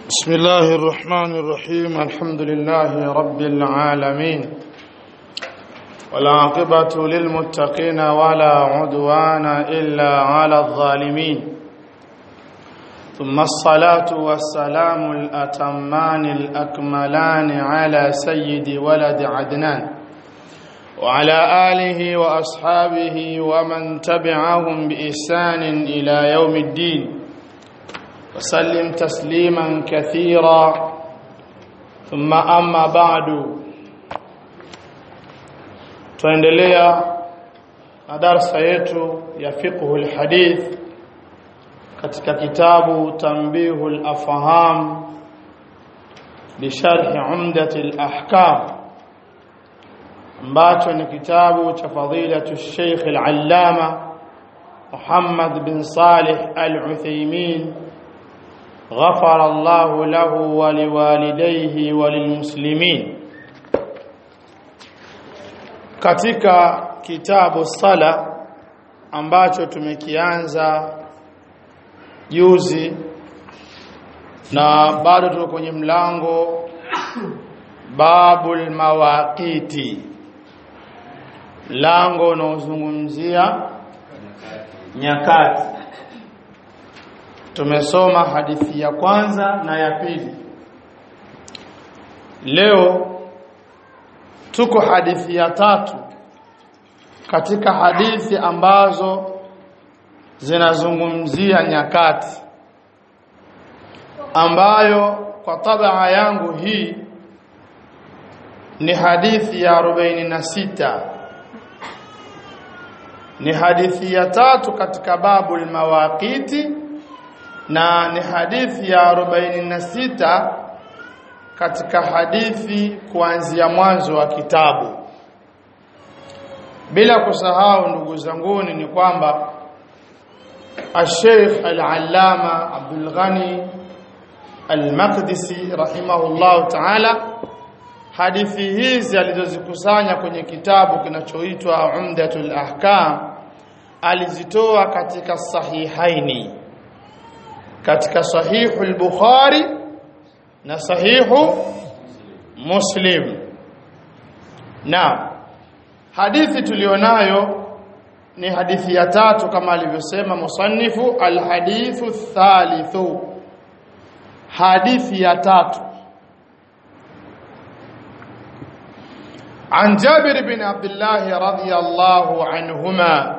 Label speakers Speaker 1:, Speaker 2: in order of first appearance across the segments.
Speaker 1: بسم الله الرحمن الرحيم الحمد لله رب العالمين والعاقبة للمتقين ولا عدوان إلا على الظالمين ثم الصلاة والسلام الأتمان الأكملان على سيد ولد عدنان وعلى آله وأصحابه ومن تبعهم بإحسان إلى يوم الدين وسلم تسليما كثيرا ثم أما بعد tuendelea na darsa yetu ya fiqhu alhadith katika kitabu tanbihu alafham bisharh umdat alahkam ambacho ni kitabu cha fadilatu Sheikh al-Allama Muhammad bin Salih al-Uthaymeen غفر الله له ولوالديه وللمسلمين katika kitabu sala ambacho tumekianza juzi na bado tuko kwenye mlango babul mawaqiti mlango unaozungumzia nyakati tumesoma hadithi ya kwanza na ya pili leo tuko hadithi ya tatu katika hadithi ambazo zinazungumzia nyakati ambayo kwa tabaa yangu hii ni hadithi ya 46 ni hadithi ya tatu katika babul mawaqiti na ni hadithi ya 46 katika hadithi kuanzia mwanzo wa kitabu bila kusahau ndugu zanguni ni kwamba Al-Sheikh Al-Allama Abdul Ghani Al-Maqdisi rahimahullah ta'ala hadithi hizi alizozikusanya kwenye kitabu kinachoitwa Umdatul Ahkam alizitoa katika sahihaini katika sahihu al-Bukhari na sahihu Muslim na hadithi tulionayo ni hadithi ya tatu kama alivyosema musannifu alhadithu thalithu hadithi ya tatu عن جابر بن عبد الله رضي الله عنهما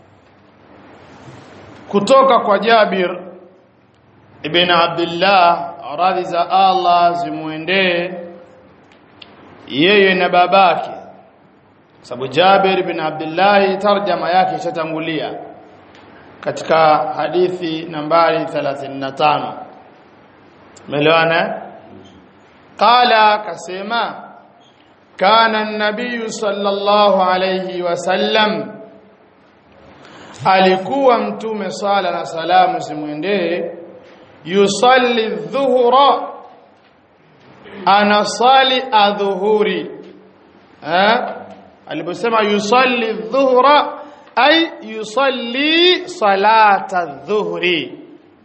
Speaker 1: kutoka kwa Jabir ibn Abdullah radhi za Allah zimuendee yeye na babake sababu Jabir ibn Abdullah tarjama yake ishatangulia katika hadithi nambari 35 umeelewana qala kasema kana an-nabiy sallallahu alayhi wasallam alikuwa mtume sala na salamu zimwendee yusalli dhuhra anasali adhuhuri eh aliposema yusalli dhuhra ay yusalli salata dhuhri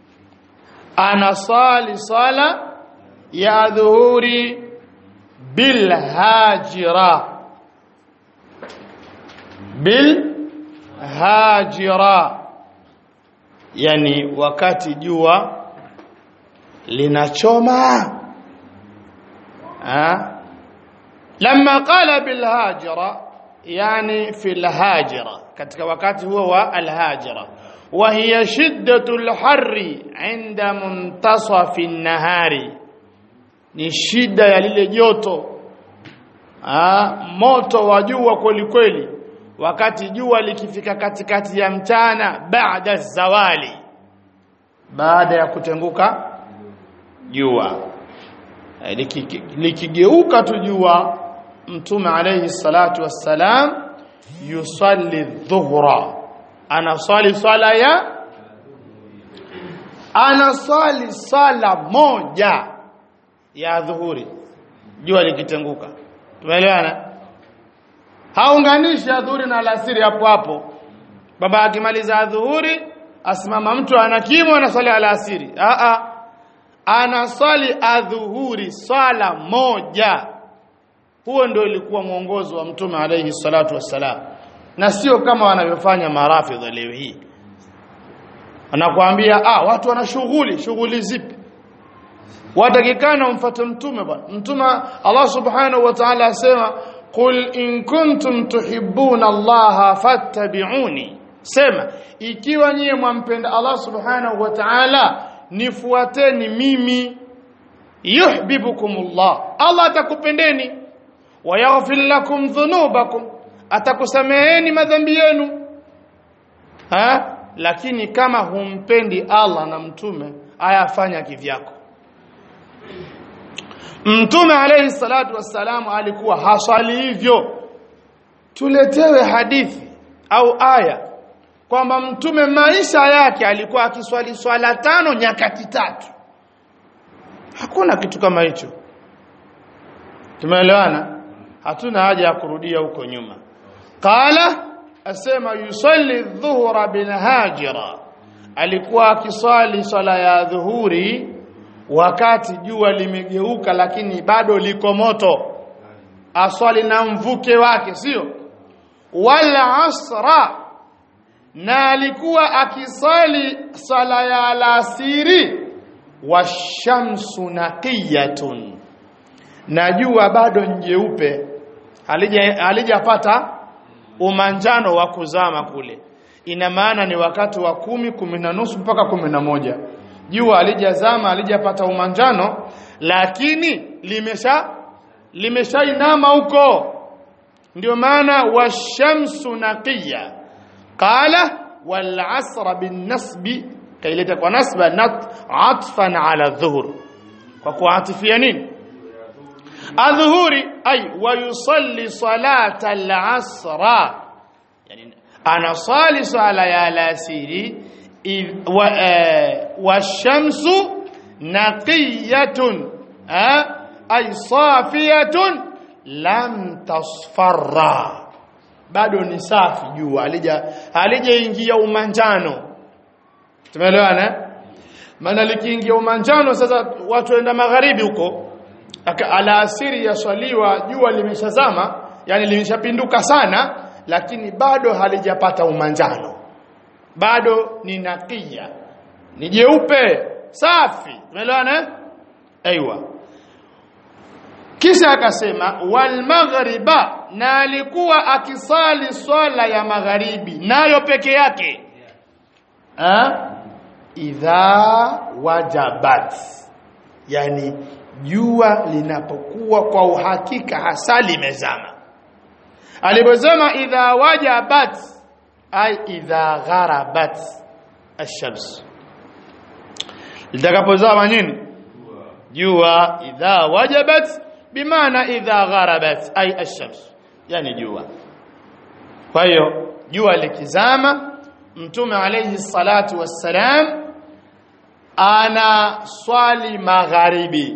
Speaker 1: anasali sala ya dhuhuri bil hajira bil hajira yani wakati jua linachoma ha lamma qala bil hajira yani fil hajira katika wakati huo wa al hajira wa hiya shiddatul harri inda muntasafi nahari ni shida ya lile joto ha moto wa jua kweli kweli wakati jua likifika katikati ya mchana baada zawali baada ya kutenguka jua likigeuka tu jua mtume alayhi salatu wassalam yusalli dhuhra anasali sala ya anasali sala moja ya dhuhuri jua likitenguka tumeelewana haunganishi adhuhuri na alasiri hapo hapo baba akimaliza adhuhuri asimama mtu anakimwa na swala alasiri a a anaswali adhuhuri swala moja huo ndio ilikuwa mwongozo wa mtume alayhi salatu wassalam na sio kama wanavyofanya marafidh leo hii anakuambia ah watu wana shughuli shughuli zipi watakikana umfuate mtume bwana mtume Allah subhanahu wa ta'ala asema qul in kuntum tuhibbuna Allah fattabi'uni sema ikiwa nyie mwampenda Allah subhanahu wa ta'ala nifuateni mimi yuhibbukumullah Allah atakupendeni wa yaghfir lakum dhunubakum atakusameheni madhambi yenu ha lakini kama humpendi Allah na mtume ayafanya kivyako Mtume alayhi salatu wassalam alikuwa haswali hivyo tuletewe hadithi au aya kwamba mtume maisha yake alikuwa akiswali swala tano nyakati tatu hakuna kitu kama hicho tumeelewana hatuna haja ya kurudia huko nyuma qala asema yusalli dhuhra bil hajira alikuwa akiswali swala ya dhuhuri wakati jua limegeuka lakini bado liko moto aswali na mvuke wake sio wala asra na alikuwa akisali sala ya alasiri washamsu naqiyatun na jua bado njeupe halija halijapata umanjano wa kuzama kule ina maana ni wakati wa kumi kumi na nusu mpaka kumi na moja jua halijazama halijapata umanjano lakini limesha limeshainama huko ndio maana washamsu naqiya qala wal asra bin nasbi kaileta kwa nasba nat atfan ala dhuhur kwa kuatifia nini adhuhuri ay wa yusalli salata al asra yani anasali sala ya alasiri washamsu naqiyatun ay safiyatun lam tasfarra bado ni safi jua alija alijaingia umanjano tumeelewana maana likiingia umanjano sasa watu waenda magharibi huko alasiri yaswaliwa jua limeshazama yani limeshapinduka sana lakini bado halijapata umanjano bado ni nakia ni jeupe safi umeelewana aiywa kisha akasema wal maghriba na alikuwa akisali swala ya magharibi nayo peke yake ha? idha wajabat yani jua linapokuwa kwa uhakika hasa limezama alipozama idha wajabat ay idha gharabat ash-shams litakapozama nini jua idha wajabat bimaana idha gharabat ay ash-shams yani jua kwa hiyo jua likizama mtume alayhi salatu wassalam ana swali magharibi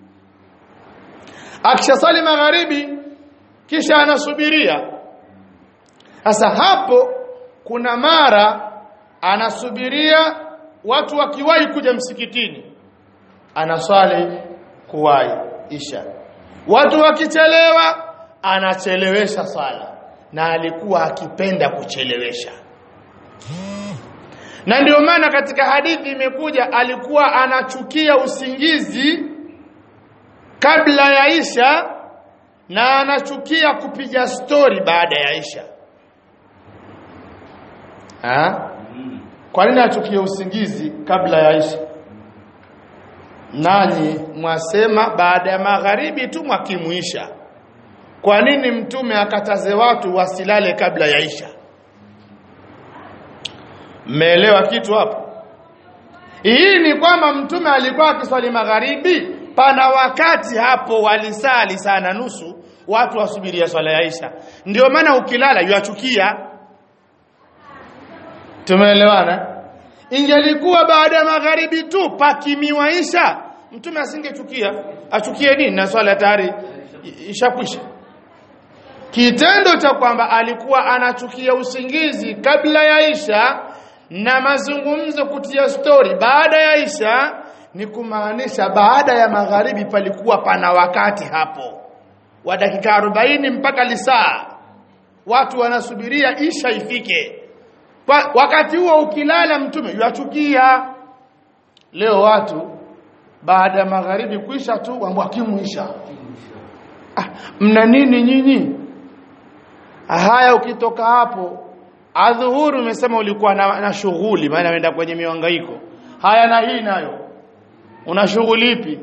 Speaker 1: akisha swali magharibi kisha anasubiria sasa hapo kuna mara anasubiria watu wakiwahi kuja msikitini anaswali kuwahi isha watu wakichelewa anachelewesha sala na alikuwa akipenda kuchelewesha na ndio maana katika hadithi imekuja alikuwa anachukia usingizi kabla ya isha na anachukia kupiga stori baada ya isha ha? kwa nini achukie usingizi kabla ya isha nanyi mwasema baada ya magharibi tu mwakimuisha kwa nini mtume akataze watu wasilale kabla ya isha mmeelewa kitu hapo hii ni kwamba mtume alikuwa akiswali magharibi pana wakati hapo walisali sana nusu watu wasubiria swala ya isha ndio maana ukilala yuachukia tumeelewana ingelikuwa baada ya magharibi tu pakimiwa isha mtume asingechukia achukie nini na swala tayari ishakwisha kitendo cha kwamba alikuwa anachukia usingizi kabla ya isha na mazungumzo kutia stori baada ya isha ni kumaanisha baada ya magharibi palikuwa pana wakati hapo wa dakika 40 mpaka lisaa watu wanasubiria isha ifike pa, wakati huo ukilala mtume yachukia leo watu baada ya magharibi kuisha tu wambwa kimuisha ah, mna nini nyinyi haya ukitoka hapo adhuhuri umesema ulikuwa na, na shughuli maana unaenda kwenye mihangaiko haya na hii nayo una shughuli ipi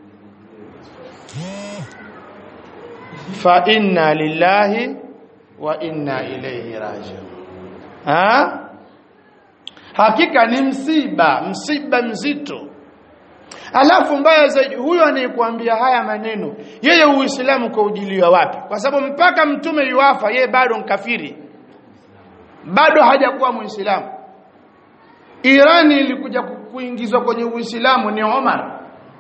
Speaker 1: fa inna lillahi wa inna ilayhi raji'un ha hakika ni msiba msiba mzito alafu mbaya zaidi huyo anayekuambia haya maneno yeye uislamu kwa ujiliwa wapi kwa sababu mpaka mtume yuafa yeye bado mkafiri bado hajakuwa muislamu Irani ilikuja kuingizwa kwenye Uislamu ni Omar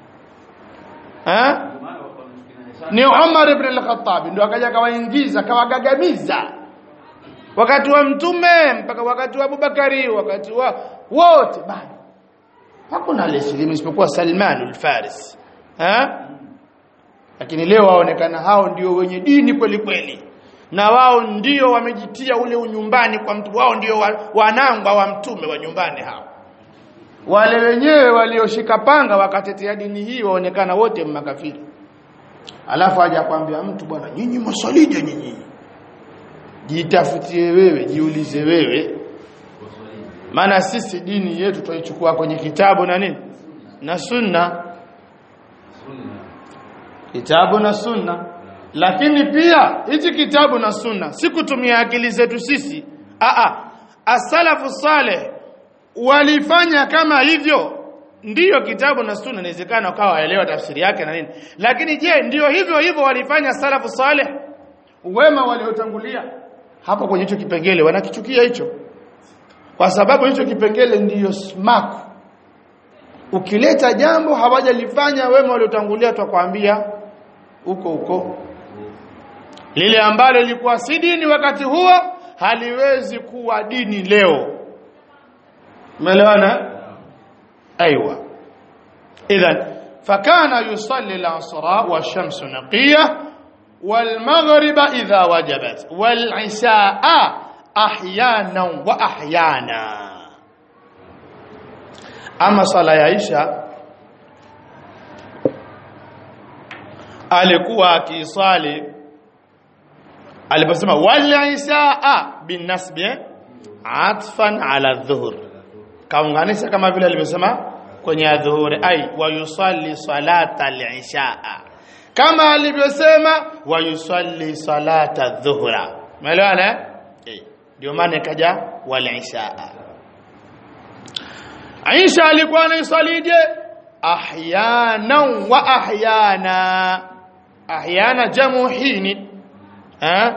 Speaker 1: ha? ni Umar ibn al-Khattab ndio akaja kawaingiza kawagagamiza wakati wa mtume mpaka wakati wa Abubakari wakati wa wote bado hakuna aliyesilimu isipokuwa Salman al-Faris ha lakini leo waonekana hao ndio wenye dini kweli kweli na wao ndio wamejitia ule unyumbani kwa mtu wao ndio wa, wanangwa wa mtume wa nyumbani hao wale wenyewe walioshika panga wakatetea dini hii waonekana wote makafiri alafu aje kwambia mtu bwana nyinyi masalija nyinyi jitafutie wewe jiulize wewe maana sisi dini yetu twaichukua kwenye kitabu na nini na sunna kitabu na sunna lakini pia hichi kitabu na sunna si kutumia akili zetu sisi a a asalafu saleh walifanya kama hivyo ndiyo kitabu na sunna inawezekana ukawa waelewa tafsiri yake na nini lakini je ndiyo hivyo hivyo walifanya salafu saleh wema waliotangulia hapo kwenye hicho kipengele wanakichukia hicho kwa sababu hicho kipengele ndiyo smaku ukileta jambo hawajalifanya wema waliotangulia twakwambia huko huko lile ambalo lilikuwa si dini wakati huo haliwezi kuwa dini leo umeelewana ايوه اذا فكان يصلي العصر والشمس نقيه والمغرب اذا وجبت والعشاء احيانا واحيانا اما صلاه عائشه alikuwa akisali aliposema wal isaa binasbi atfan ala dhuhur kaunganisha kama vile alivyosema kwenye adhuhuri ai wa yusalli salata al-ishaa kama alivyosema wa yusalli salata dhuhra umeelewana eh ndio maana ikaja wal ishaa Aisha alikuwa anaisalije ahyana wa ahyana ahyana jamu hini eh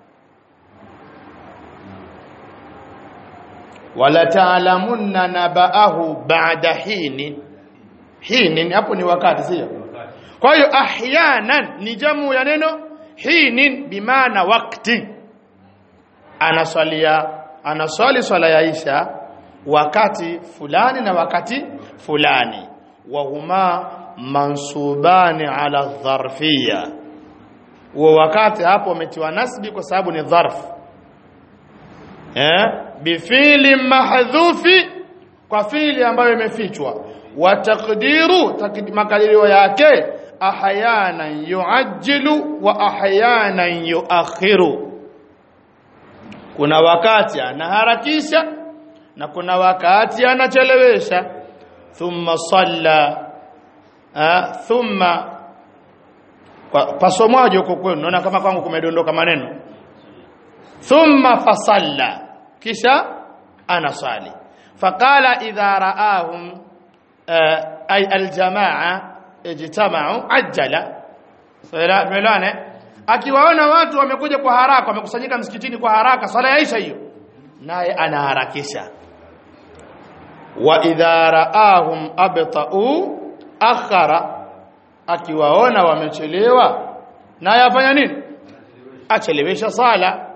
Speaker 1: wala taalamunna nabaahu ba'da hini hini hapo ni wakati sio kwa hiyo ahyanan ni jamu ya neno hinin bimaana wakati anaswalia anaswali swala ya Isha wakati fulani na wakati fulani wa huma mansubani ala dharfiyya wa wakati hapo umetiwa nasbi kwa sababu ni dharf eh bifili mahdhufi kwa fili ambayo imefichwa wa taqdiru makadirio yake ahyana yuajjilu wa ahyana yuakhiru kuna wakati anaharakisha na kuna wakati anachelewesha thumma salla thumma pasomwaje huko kwenu naona kama kwangu kumedondoka maneno thumma fasalla kisha anasali faqala idha raahum ay aljamaa ijtama'u ajjala melane akiwaona watu wamekuja kwa haraka wamekusanyika msikitini kwa haraka sala yaisha hiyo naye anaharakisha wa idha raahum abta'u akhara akiwaona wamechelewa naye afanya nini achelewesha sala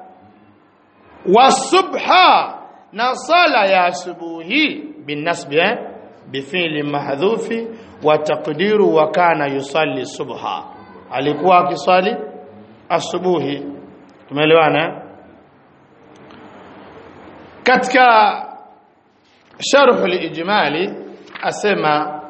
Speaker 1: wasubha na sala ya asubuhi binasbi bifili mahdhufi wa taqdiru wa kana yusalli subha alikuwa akiswali asubuhi tumeelewana katika sharh al-ijmali asema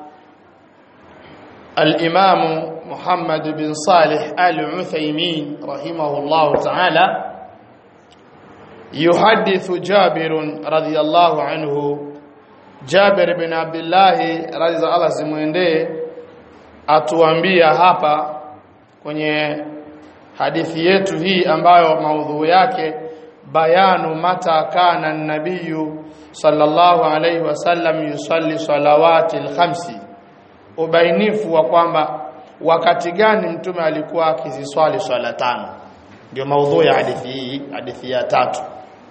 Speaker 1: al-imam Muhammad bin Salih al-Uthaymeen rahimahullah ta'ala yuhaddithu Jabir radiyallahu anhu Jabir bin Abdullah radhiallahu zimwendee atuambia hapa kwenye hadithi yetu hii ambayo maudhui yake bayanu mata kana nabiyu sallallahu alayhi wasallam yusalli salawati alkhamsi ubainifu wa kwamba wakati gani mtume alikuwa akiziswali swala tano ndio maudhui ya hadithi hii hadithi ya tatu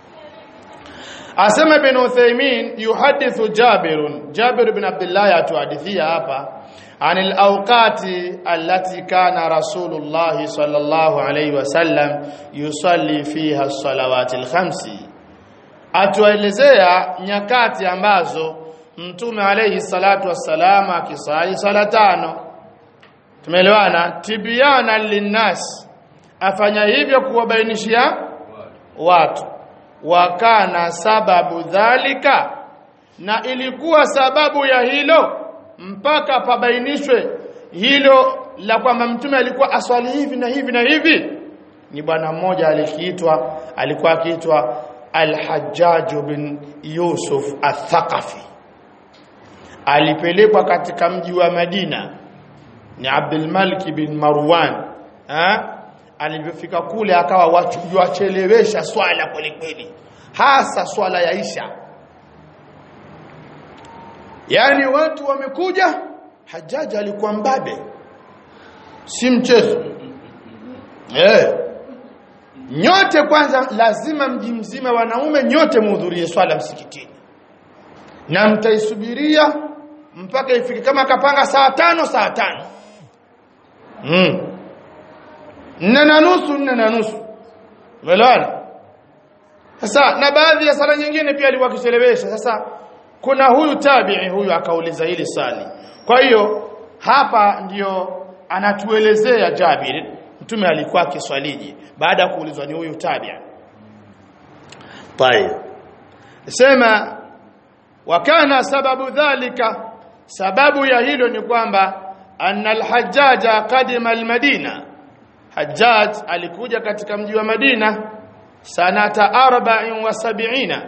Speaker 1: asema ibn Uthaymeen yuhadithu Jabir Jabir ibn Abdullah atuhadithia hapa anil awqati allati kana Rasulullah sallallahu alayhi wasallam yusalli fiha as-salawati al-khamsi atuelezea nyakati ambazo mtume alayhi salatu wassalam akisali sala tano tumeelewana tibyana linnas afanya hivyo kuwabainishia watu wakana sababu dhalika na ilikuwa sababu ya hilo mpaka pabainishwe hilo la kwamba mtume alikuwa aswali hivi na hivi na hivi ni bwana mmoja alikiitwa alikuwa akiitwa Al-Hajjaj bin Yusuf Al-Thaqafi alipelekwa katika mji wa Madina ni Abdul Malik bin Marwan ha? alivyofika kule akawa wachelewesha swala kweli kweli hasa swala ya Isha yani watu wamekuja Hajjaji alikuwa mbabe si mchezo eh nyote kwanza lazima mji mzima wanaume nyote muhudhurie swala msikitini na mtaisubiria mpaka ifike kama akapanga saa tano saa tano mm. nne na nusu nne na nusu umeelewana sasa na baadhi ya sala nyingine pia alikuwa akichelewesha sasa kuna huyu tabi'i huyu akauliza hili swali kwa hiyo hapa ndiyo anatuelezea Jabir mtume alikuwa akiswaliji baada ya kuulizwa ni huyu tabi'i طيب sema wakana sababu dhalika sababu ya hilo ni kwamba anna al-hajjaja qadima al-madina hajjaj alikuja katika mji wa madina sanata 74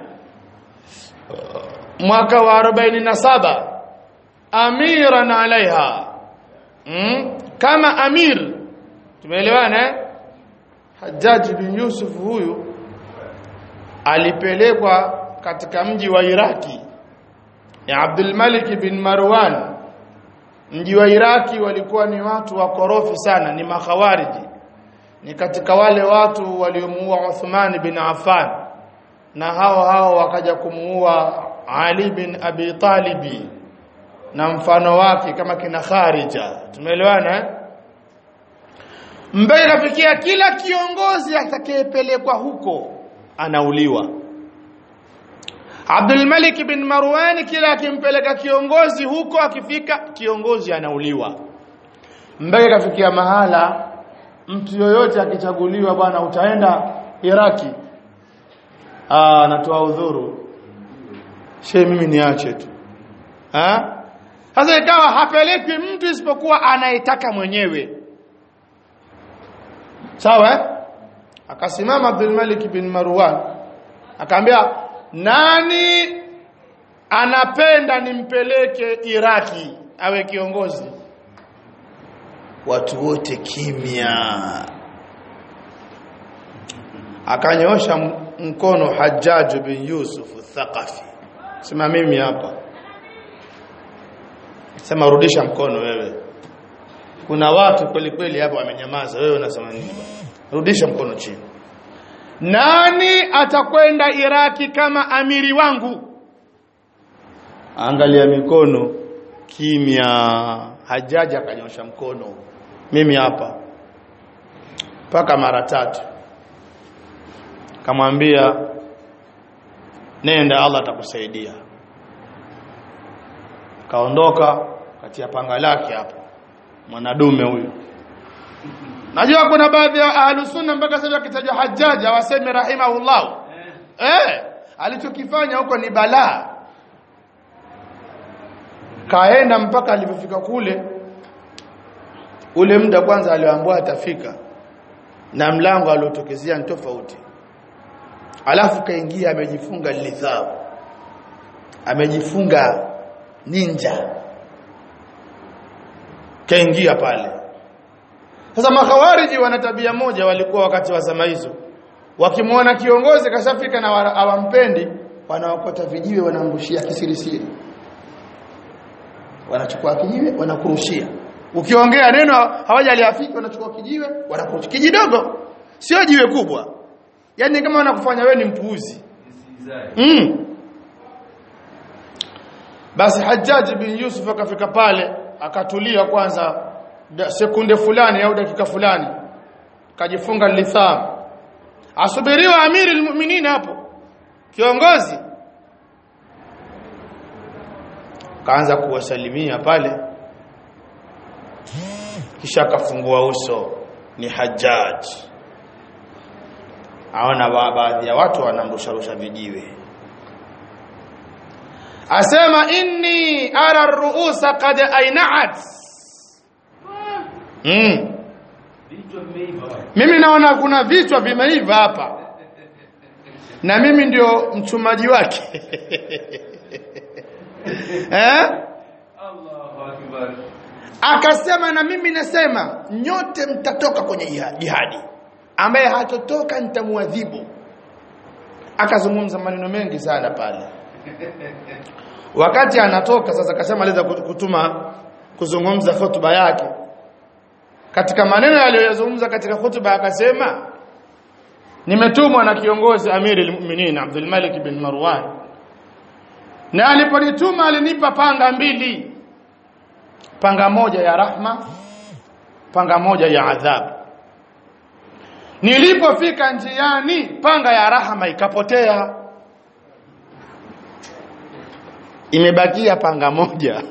Speaker 1: mwaka wa 47 amiran alaiha mm? kama amir tumeelewana eh? Hajjaj bin Yusuf huyu alipelekwa katika mji wa Iraki ya Abdul Malik bin Marwan mji wa Iraki walikuwa ni watu wakorofi sana ni makhawariji ni katika wale watu waliomuua Uthman bin Affan na hao hao wakaja kumuua Ali bin Abi Talibi na mfano wake kama kina Kharija tumeelewana eh? mbele kafikia kila kiongozi atakayepelekwa huko anauliwa Abdul Malik bin Marwan kila akimpeleka kiongozi huko akifika kiongozi anauliwa mbele kafikia mahala mtu yoyote akichaguliwa bwana utaenda Iraki ah natoa udhuru she mimi niache tu ha sasa ikawa hapeleki mtu isipokuwa anayetaka mwenyewe sawa eh? akasimama Abdul Malik bin Marwan akaambia nani anapenda nimpeleke Iraki awe kiongozi watu wote kimya akanyoosha mkono Hajjaj bin Yusuf Thaqafi sema mimi hapa sema rudisha mkono wewe kuna watu kweli kweli hapa wamenyamaza wewe unasema nini rudisha mkono chini nani atakwenda Iraki kama amiri wangu angalia mikono kimya hajaja akanyosha mkono mimi hapa mpaka mara tatu kamwambia nenda Allah atakusaidia kaondoka kati ya panga lake hapo mwanadume huyu najua kuna baadhi ya ahlus sunna mpaka sasa kitajwa hajjaji hawasemi rahimahullah eh alichokifanya huko ni balaa kaenda mpaka alipofika kule ule muda kwanza alioambiwa atafika na mlango aliotokezea ni tofauti alafu kaingia amejifunga lithab amejifunga ninja kaingia pale sasa makhawariji wana tabia moja walikuwa wakati wa zama hizo wakimwona kiongozi kashafika na hawampendi wanaokota vijiwe wanamrushia kisirisiri wanachukua kijiwe wanakurushia ukiongea neno hawajaliafiki wanachukua kijiwe wanakurushia kijidogo sio jiwe kubwa yani kama wanakufanya wewe ni mpuuzi mm. basi Hajjaj bin Yusuf akafika pale akatulia kwanza sekunde fulani au dakika fulani kajifunga litham asubiriwa amiri almu'minin hapo kiongozi kaanza kuwasalimia pale kisha akafungua uso ni Hajjaj aona baadhi ya watu wanamrusharusha vijiwe asema inni ara ruusa qad ainat mm. mimi naona kuna vichwa vimeiva hapa na mimi ndio mchumaji wake eh akasema na mimi nasema nyote mtatoka kwenye jihadi ambaye hatotoka nitamuadhibu akazungumza maneno mengi sana pale wakati anatoka sasa kashamaliza kutuma kuzungumza hotuba yake katika maneno aliyozungumza katika hotuba akasema nimetumwa na kiongozi amiri almu'minin Abdul Malik bin Marwan na aliponituma alinipa panga mbili panga moja ya rahma panga moja ya adhabu nilipofika njiani panga ya rahma ikapotea imebakia panga moja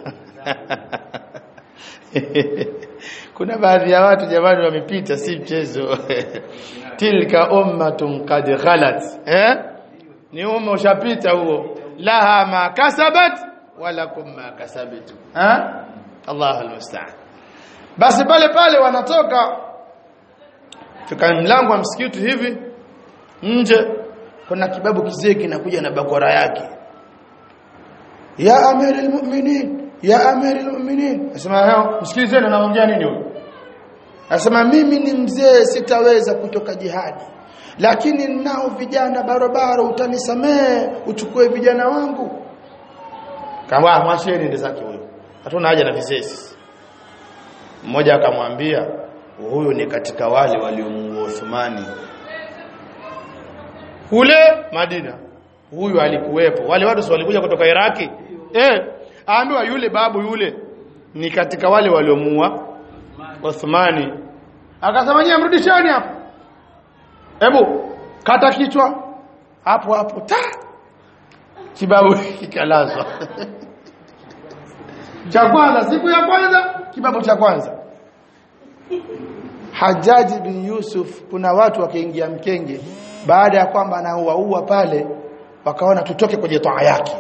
Speaker 1: kuna baadhi ya watu jamani wamepita si mchezo tilka ummatun qad khalat eh ni umma ushapita huo laha ma kasabat walakum ma kasabtu eh Allahu almusta'an basi pale pale wanatoka fika mlango wa msikiti hivi nje kuna kibabu kizee kinakuja na bakora yake ya amirul mu'minin ya amirul mu'minin asema hao msikilizeni anaongea nini huyo asema mimi ni mzee sitaweza kutoka jihadi lakini nao vijana barabara utanisamee uchukue vijana wangu kama mwasheni ndio zake huyo hatuna haja na visesi mmoja akamwambia huyu ni katika wale waliomuua Uthmani kule Madina huyu alikuwepo wale watu si walikuja kutoka Iraki eh aambiwa yule babu yule ni katika wale waliomuua Uthmani akasema nyie mrudisheni hapo hebu kata kichwa hapo hapo ta kibabu kikalazwa cha kwanza siku ya kwanza kibabu cha kwanza Hajaji bin Yusuf kuna watu wakaingia mkenge baada ya kwamba anauaua pale wakaona tutoke kwenye toa yake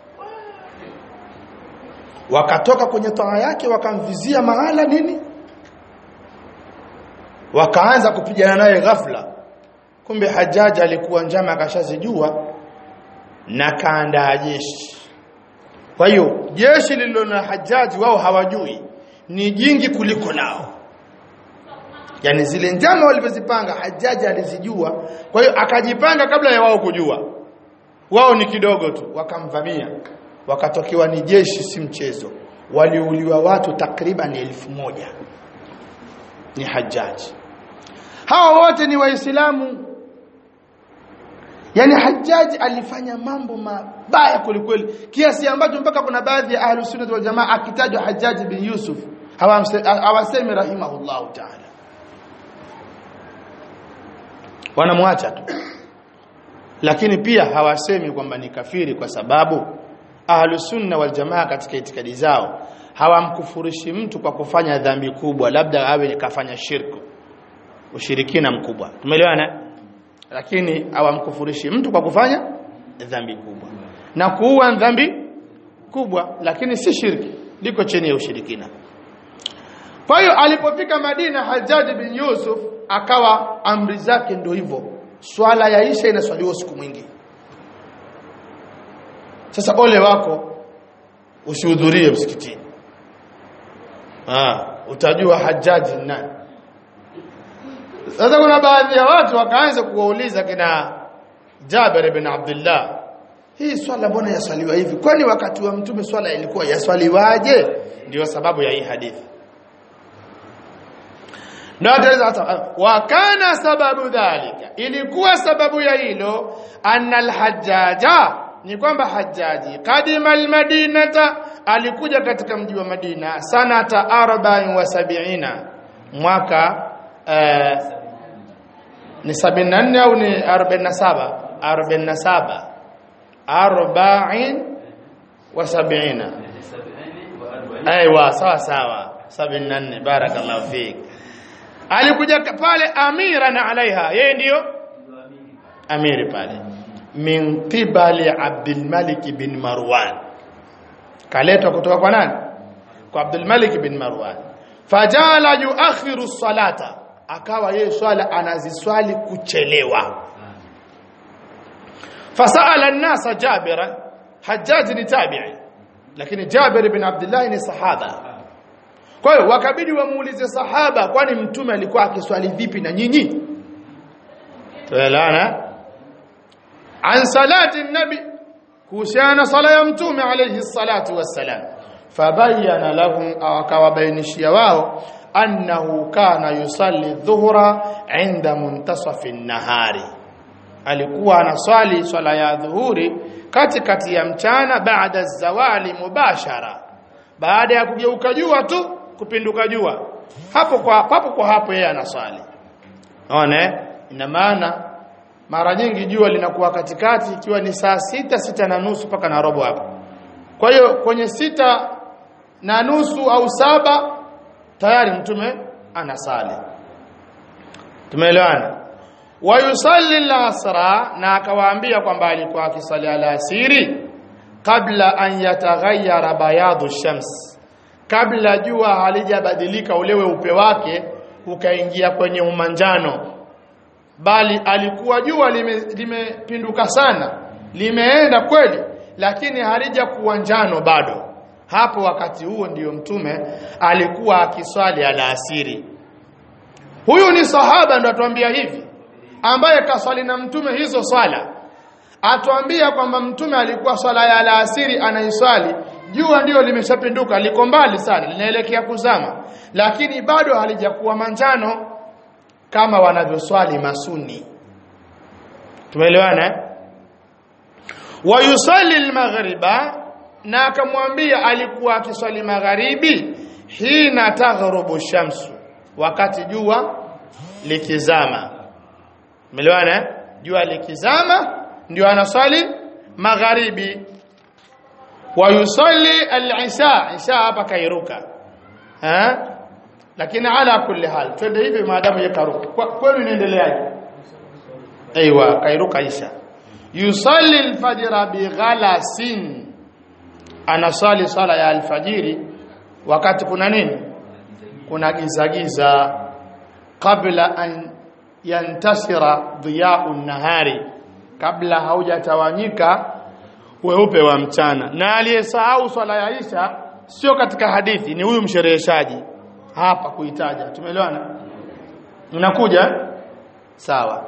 Speaker 1: wakatoka kwenye toa yake wakamvizia mahala nini wakaanza kupigana naye ghafla kumbe Hajaji alikuwa njama akashazijua na kaandaa jeshi kwa hiyo jeshi lililo na Hajaji wao hawajui ni jingi kuliko lao yani zile njama walivyozipanga Hajaji alizijua kwa hiyo akajipanga kabla ya wao kujua wao ni kidogo tu wakamvamia wakatokewa ni jeshi si mchezo waliuliwa watu takriban elfu moja ni Hajaji hawa wote ni waislamu yani Hajaji alifanya mambo mabaya kulikweli kiasi ambacho mpaka kuna baadhi ya ahlus sunnah wal jamaa akitajwa Hajaji bin Yusuf hawasemi rahimahullahu ta'ala wanamwacha tu lakini pia hawasemi kwamba ni kafiri kwa sababu ahlus sunna wal jamaa katika itikadi zao hawamkufurishi mtu kwa kufanya dhambi kubwa labda awe kafanya shirku ushirikina mkubwa tumeelewana lakini hawamkufurishi mtu kwa kufanya dhambi kubwa na kuua dhambi kubwa lakini si shirki liko chini ya ushirikina kwa hiyo alipofika Madina Hajjaj bin Yusuf akawa amri zake ndio hivyo swala ya Isha inaswaliwa siku mwingi sasa ole wako usihudhurie msikitini ah utajua Hajjaj ni nani sasa kuna baadhi ya watu wakaanza kuwauliza kina Jabir ibn Abdullah hii swala mbona yaswaliwa hivi kwani wakati wa mtume swala ilikuwa yaswaliwaje ndio sababu ya hii hadithi ndio ataweza wa kana sababu dhalika ilikuwa sababu ya hilo anna alhajjaja ni kwamba hajaji kadima almadinata alikuja katika mji wa Madina sanata 74 mwaka eh, ni 74 au ni 47 47 arba'in wa sab'ina aiwa sawa sawa 74 barakallahu fik alikuja pale amiran alaiha yeye ndiyo amiri pale min qibali Abdul Malik bin Marwan kaletwa kutoka kwa nani kwa Abdul Malik bin Marwan fajala yuakhiru salata akawa yeye swala anaziswali kuchelewa fasala an-nasa Jabira Hajjaj ni tabi'i lakini Jabir ibn Abdullah ni sahaba kwa hiyo wakabidi wamuulize sahaba kwani mtume alikuwa akiswali vipi na nyinyi tuelewana an salati nabi kuhusiana sala ya mtume alayhi salatu wassalam fabayyana lahum akawabainishia wao annahu kana yusalli dhuhra inda muntasafi an-nahari alikuwa anaswali swala ya dhuhuri katikati ya mchana baada zawali mubashara baada ya kugeuka jua tu kupinduka jua hapo kwa hapo kwa hapo yeye anaswali unaona ina maana mara nyingi jua linakuwa katikati ikiwa ni saa sita sita na nusu mpaka na robo hapo kwa hiyo kwenye sita na nusu au saba tayari mtume anasali tumeelewana wayusalli al-asra na akawaambia kwamba alikuwa akisali alasiri kabla an yataghayyara bayadu shams kabla jua halijabadilika ule weupe wake ukaingia kwenye umanjano bali alikuwa jua limepinduka lime sana limeenda kweli lakini halijakuwa njano bado hapo wakati huo ndiyo mtume alikuwa akiswali alasiri huyu ni sahaba ndo atuambia hivi ambaye kaswali na mtume hizo swala atuambia kwamba mtume alikuwa swala ya alasiri anaiswali jua ndiyo limeshapinduka liko mbali sana linaelekea kuzama lakini bado halijakuwa manjano kama wanavyoswali masuni tumeelewana wa yusalli almaghriba na akamwambia alikuwa akiswali magharibi hina taghrubu shamsu wakati jua likizama umeelewana jua likizama ndio anaswali magharibi wa yusalli al-isha isha hapa kairuka ha lakini ala kulli hal twende hivi maadamu yakaruka kwenu inaendeleaje aiywa kairuka isha yusalli al-fajr bi ghalasin anasali sala ya alfajiri wakati kuna nini kuna giza giza kabla an yantasira dhiya'u nahari kabla haujatawanyika weupe wa mchana na aliyesahau swala ya Isha sio katika hadithi ni huyu mshereheshaji hapa kuitaja tumeelewana unakuja sawa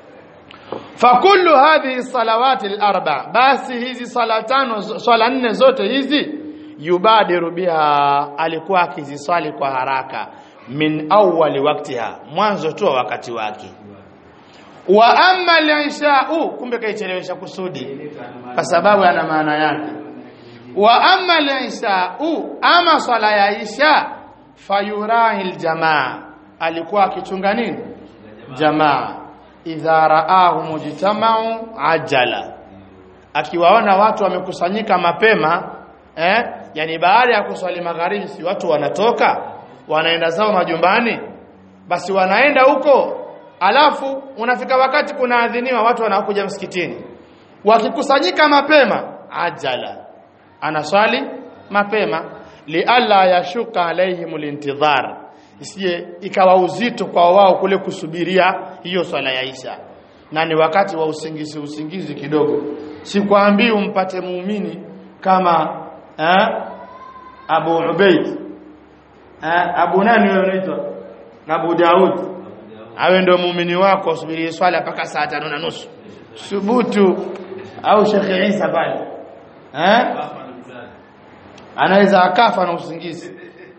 Speaker 1: fakullu hadhihi salawati al-arba basi hizi sala tano swala nne zote hizi yubadiru biha alikuwa akiziswali kwa haraka min awwali waktiha mwanzo tu wakati wake wa amma al-isha'u kumbe kaichelewesha kusudi kwa sababu ana maana yake wa amma al-isha'u ama swala ya isha fayurahi al-jamaa alikuwa akichunga nini jamaa idha raahu mujtama'u ajala akiwaona watu wamekusanyika mapema eh yani baada ya kuswali magharibi si watu wanatoka wanaenda zao majumbani basi wanaenda huko alafu unafika wakati kunaadhiniwa watu wanakuja msikitini wakikusanyika mapema ajala anaswali mapema lialla yashuka alaihim lintidhar isije ikawa uzito kwa wao kule kusubiria hiyo swala ya Isha na ni wakati wa usingizi usingizi kidogo sikwambii umpate muumini kama eh, Abu Ubaid eh, Abu nani wewe unaitwa Abu Daud awe ndio muumini wako usubiri swala mpaka saa tano na nusu subutu au Sheikh Isa pale eh anaweza akafa na usingizi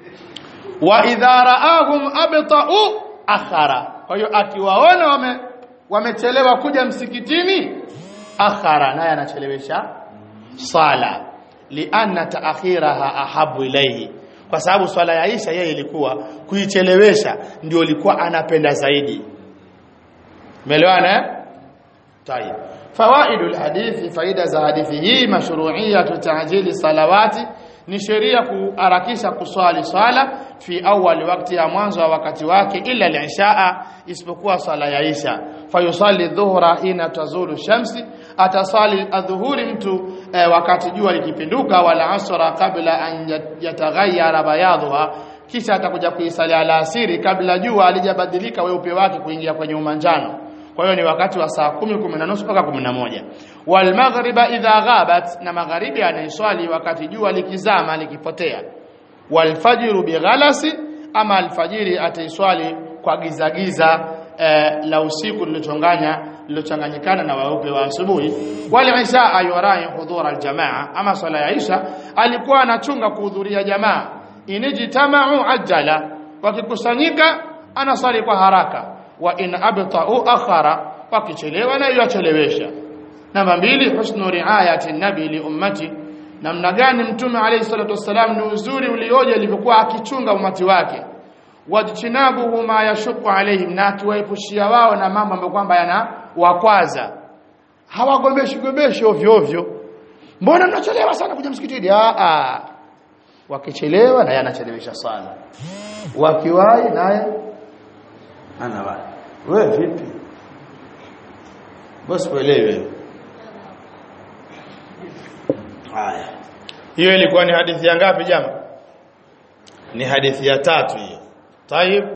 Speaker 1: wa idha raahum abta'u akhara kwa hiyo akiwaona wame wamechelewa kuja msikitini akhara naye anachelewesha sala lianna taakhiraha ahabu ilayhi kwa sababu swala ya Isha yeye ilikuwa kuichelewesha ndio ilikuwa anapenda zaidi umeelewana eh طيب فوائد الحديث faida za hadithi hii mashru'iyatu ta'jili salawati ni sheria kuharakisha kuswali swala fi awali wakati ya mwanzo wa wakati wake ila al-ishaa isipokuwa swala ya isha fayusalli dhuhra hina tazulu shamsi atasali adhuhuri mtu eh, wakati jua likipinduka wala asra kabla an yataghayyara bayadha kisha atakuja kuisali alasiri kabla jua alijabadilika weupe wake kuingia kwenye umanjano kwa hiyo ni wakati wa saa 10 10 na nusu mpaka 11 wal maghriba idha ghabat na magharibi anaiswali wakati jua likizama likipotea wal fajru bighalasi ama alfajiri ataiswali kwa giza giza eh, la usiku lilochanganya lilochanganyikana na weupe wa asubuhi wal isha ayurai hudhur aljamaa ama swala ya isha alikuwa anachunga kuhudhuria jamaa inijtamau ajala wakikusanyika anaswali kwa haraka wa in abta'u akhara wakichelewa na yachelewesha namba mbili husnu riayati nabi li ummati namna gani mtume alayhi salatu wasalam ni uzuri ulioje alivyokuwa akichunga umati wake wajtinabuhu ma yashuqu alaihim na akiwaepushia wao na mambo ambayo kwamba yana wakwaza hawagombeshi gombeshi ovyo ovyo mbona mnachelewa sana kuja msikitini a a wakichelewa naye anachelewesha sala wakiwahi naye anawahi wewe vipi bosi kuelewe haya hiyo ilikuwa ni hadithi ya ngapi jama ni hadithi ya tatu hiyo tayib